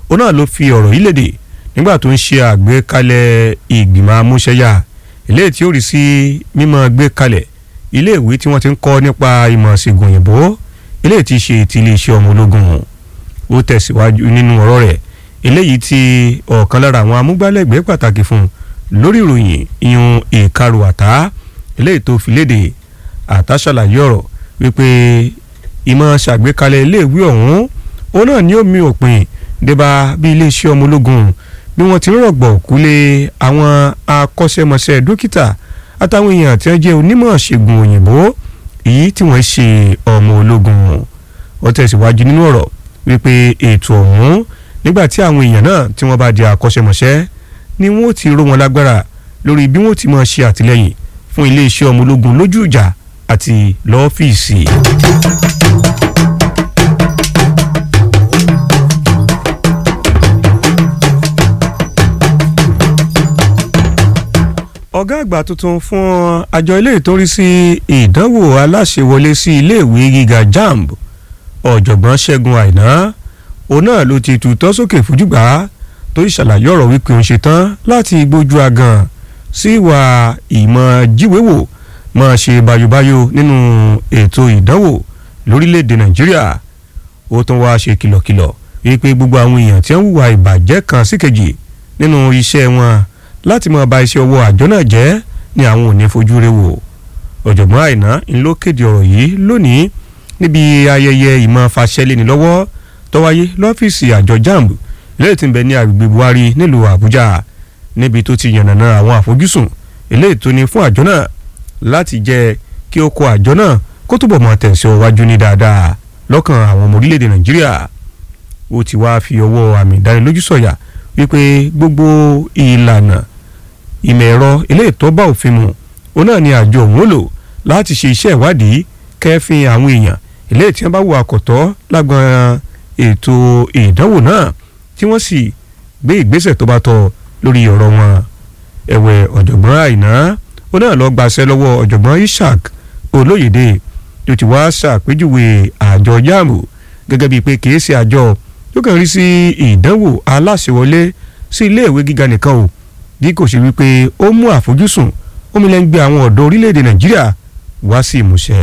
ó náà ló fi ọ̀rọ̀ yìí léde nígbà tó ń ṣe àgbékalẹ̀ ìgbìmọ̀ amúṣẹ́yà eléyìí tí ó rí sí mímọ́ gbé kalẹ̀ iléèwé tí wọ́n ti ń kọ́ nípa ìmọ̀ ìṣègùn òyìnbó eléyìí tí ṣe ti iléeṣẹ́ ọmọ ológun ó tẹ̀síwájú nínú ọ̀rọ̀ rẹ̀ eléyìí tí ọ̀kan lára àwọn amúgbálẹ́gbẹ̀ẹ́ pàtàkì fún lórí ìròyìn ìyún ìkarù àtá eléyìí tó fi léde àtá ṣàlàyé ọ̀rọ̀ wípé ìmọ̀ ṣàgbékalẹ̀ iléèwé ọ̀hún ó náà ní omi òpin débà bí iléeṣẹ́ ọmọ ológun bí wọ́n ti ń rọ̀gbọ̀ kúlé àwọn akọ́ṣẹ́mọṣẹ́ dókítà àtàwọn èèyàn tí wọ́n jẹ́ onímọ̀ ṣègùn òyìnbó èyí tí wọ́n ṣe ọmọ ológun ó tẹ̀síwájú nínú ọ̀rọ̀ wípé ètò ọ̀hún nígbà tí àwọn èèyàn náà tí wọ́n bá di akọ́ṣẹ́mọṣẹ́ ni wọ́n ti ró wọn lágbára lórí bí wọ́n ti máa ṣe àtìlẹ́yìn fún iléeṣẹ́ ọmọ ológun lójú ìjà àti lọ́fíìsì. ọ̀gá àgbà tuntun fún àjọ ilé ìtọ́rí sí ìdánwò aláṣẹwọlé sí iléèwé gíga jamb ọ̀jọ̀gbọ́n ṣẹ́gun àìná òun náà ló ti tutọ́ sókè fújúgbà tó ṣàlàyé ọ̀rọ̀ wípé òun ṣetán láti gbójú agan sí ìwà ìmọ̀ jíwèwò máa ṣe bayobayo nínú ètò ìdánwò lórílẹ̀‐èdè nàìjíríà ó tún wáá ṣe kìlọ̀kìlọ̀ wípé gbogbo àwọn èèyàn tí wọ́n ń hùwà ìbàjẹ́ kan síkejì nínú iṣẹ́ wọn láti máa ba iṣẹ́ ọwọ́ àjọ náà jẹ́ ni àwọn ò ní fojú rẹ̀ wò ọ̀jọ̀gbọ́n àìná ń ló kéde ọ̀rọ̀ yìí lónìí níbi ayẹyẹ ìmọ̀ fàṣẹlẹ́ni lọ́wọ́ tó wáyé lọ́fíìsì àjọ jamb eléyìí tí ń bẹ ní agbègbè buhari nílùú àbújá níbi tó ti yànnàná àwọn àfojúsùn eléyìí tó ní fún àjọ náà láti jẹ́ kí ó kó àjọ náà kó túbọ̀ mọ́ tẹ̀síwájú ní dáadáa lọ́kàn àwọn ọmọ orílẹ̀-èdè nàìjíríà ó ti wá fi ọwọ́ àmì ìdánilójú sọ̀yà wípé gbogbo ìlànà ìmọ̀ ẹ̀rọ eléyìí tó bá òfin mu òun náà ni àjọ òun ó lò láti ṣe iṣẹ́ ìwádìí kẹ́fìn àwọn èèyàn eléyìí tí wọ́n bá wo àkọ́tọ́ lágbọn ètò ìdánwò náà tí wọ́n sì gbé ìgbésẹ̀ tó bá tọ́ lórí ọ̀rọ̀ wọn ẹ̀wẹ̀ ọ̀jọ̀gbọ́n àìná ó náà lọ gbàṣẹ lọ́wọ́ ọ̀jọ̀gbọ́n ishaq olóyèdè tó ti wá ṣàpèjúwe àjọ yàmù gẹ́gẹ́ bíi pé kìí ṣe àjọ tó kàn rí sí ìdánwò aláṣẹwọlé sí iléèwé gíga nìkan o bí kò ṣe wípé ó mú àfojúsùn omi lẹ́ ń gbé àwọn ọ̀dọ́ orílẹ̀-èdè nàìjíríà wá sí ìmúṣẹ.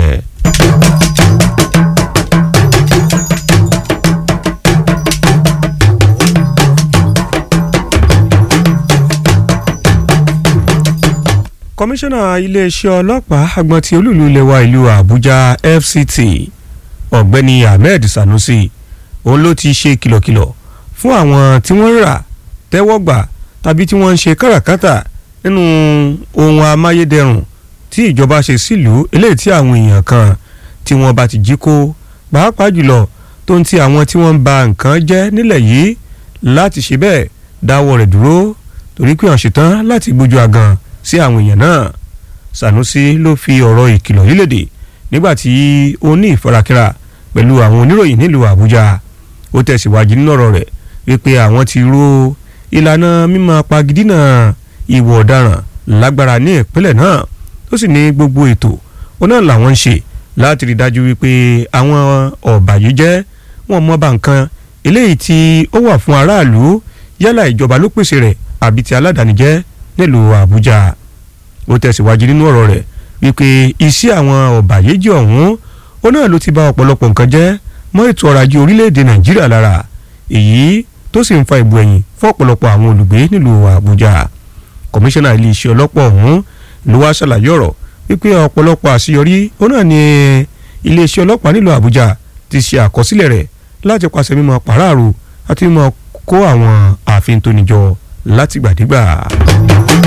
kọmíṣánná iléeṣẹ́ ọlọ́pàá agbọ̀n ti olúìlú ilẹ̀ wa ìlú àbújá fct ọ̀gbẹ́ni ahmed sanusi òun ló ti ṣe kìlọ̀kìlọ̀ fún àwọn tí wọ́n ń rà tẹ́wọ́ gbà tàbí tí wọ́n ń ṣe káràkátà nínú ohun amáyédẹrùn tí ìjọba ṣe sílùú eléyìí tí àwọn èèyàn kan tí wọ́n bá ti jí kó pàápàá jùlọ tó ń ti àwọn tí wọ́n ń ba nǹkan jẹ́ nílẹ̀ yìí láti ṣe bẹ́ẹ̀ dáwọ́ rẹ̀ dúró torí pé wọ́n ṣetán láti gbójú àgàn sí àwọn èèyàn náà Sanusi ló fi ọ̀rọ̀ ìkìlọ̀ yìí léde nígbà tí ó ní ìfarakínra pẹ̀lú àwọn oníròyìn nílùú Àbújá ó tẹ̀síwájú nínú ọ̀rọ̀ rẹ̀ wípé àwọn ti ró ìlànà mímọ́ pagidínà ìwà ọ̀daràn lágbára ní ìpínlẹ̀ náà ó sì ní gbogbo ètò ó náà làwọn ń ṣe láti rí dájú wípé àwọn ọ̀bàyéjẹ́ wọn mọ́ bá nǹkan eléyìí tí ó wà fún aráàlú yálà ìjọba ló pèsè rẹ̀ àbí ti aládàáni jẹ́ nílùú Àbújá ó tẹ̀síwájú nínú ọ̀rọ̀ rẹ̀ wípé iṣẹ́ àwọn ọ̀bàyéjẹ́ ọ̀hún ó náà ló ti bà ọ̀pọ̀lọpọ̀ nǹkan jẹ́ mọ́ ètò ọrọ̀ ajé orílẹ̀-èdè Nàìjíríà lára èyí tó sì ń fa ìbò ẹ̀yìn fún ọ̀pọ̀lọpọ̀ àwọn olùgbé nílùú Àbújá kọmíṣánná iléeṣẹ́ ọlọ́pàá ọ̀hún ló wá ṣàlàyé ọ̀rọ̀ wípé ọ̀pọ̀lọpọ̀ àṣeyọrí ó náà ní iléeṣẹ́ ọlọ́pàá nílùú Àbújá ti ṣe àkọsílẹ̀ rẹ̀ láti pàṣẹ mímọ pàráàrò àti mímọ kó àwọn ààfin tó níjọ látìgbàdégbà.